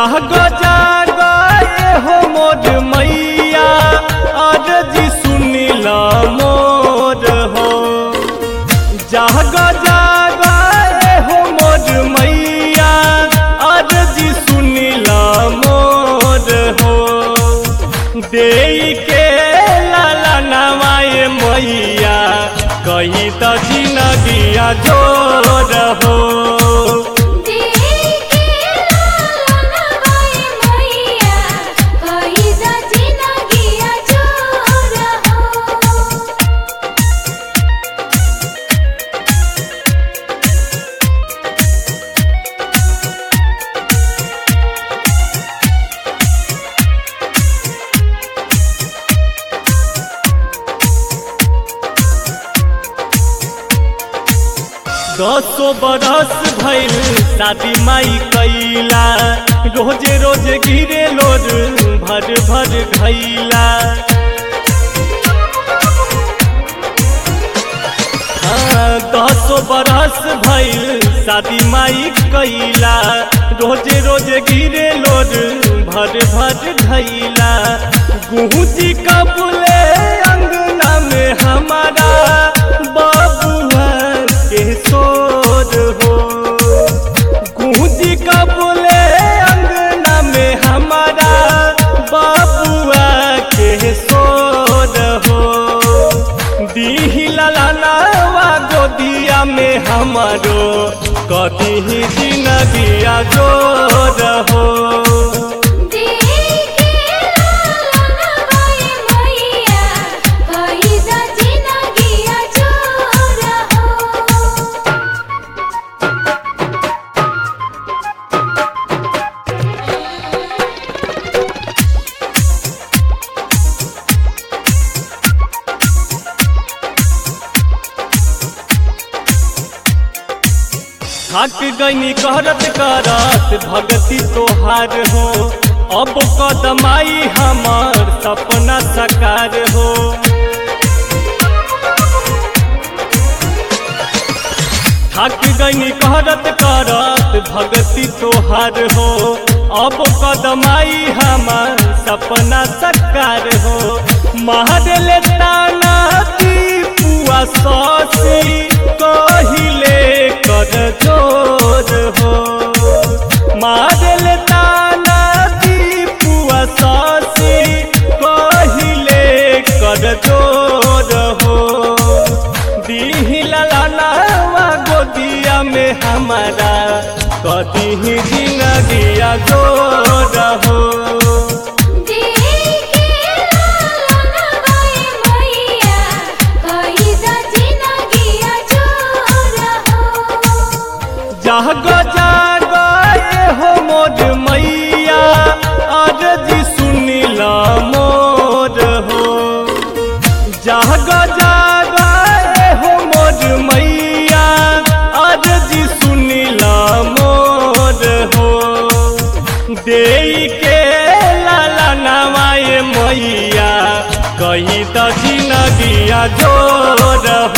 जाग जाग ए हो मोर मैया अरजी सुनिल मोर हो जाग जाग ए हो मोर मैया अरजी सुनिल मोर हो दे के लाला नवाए मैया कही त जिनगिया जोर हो देखे लाला नवाए मैया कही जा जिनगिया जोर हो दसो बरस भइल शादी माई कैला रोजे रोजे गिरे लोर भर भर घैला हाँ, दसो बरस भइल शादी माई कैला रोजे रोजे गिरे लोर भर भर घैला गुहजी कबूले अंगना में हमारा बाबुआ के सोर हो गूंजी कबूले अंगना में हमारा बाबुआ के सोर हो दीही ललनावा गोदिया में हमारो कदी जिनगिया जोर हो देखे लाला नवाए मैया कही जा जिनगिया जोर हो थक गईनी करत करत भगती तोहार हो अब कदमाई हमार सपना सकार हो थक गईनी करत करत भगती तोहार हो अब कदमाई हमार सपना सकार हो महल ताना पुआ ससी कहिले कर जोर हो मारल ताना पुआ ससी कहिले कर जोर हो दीही ललनावा गोदिया में हमारा कदी जिनगिया जोर हो देखे लाला नवाए मैया कही जा जिनगिया जोर हो जाग जाग ए हो मोर मैया अरजी सुनिल मोर हो जाग जाग ए हो मोर मैया अरजी सुनिल मोर हो दे के लाला नवाए मैया कही त जिनगिया जोर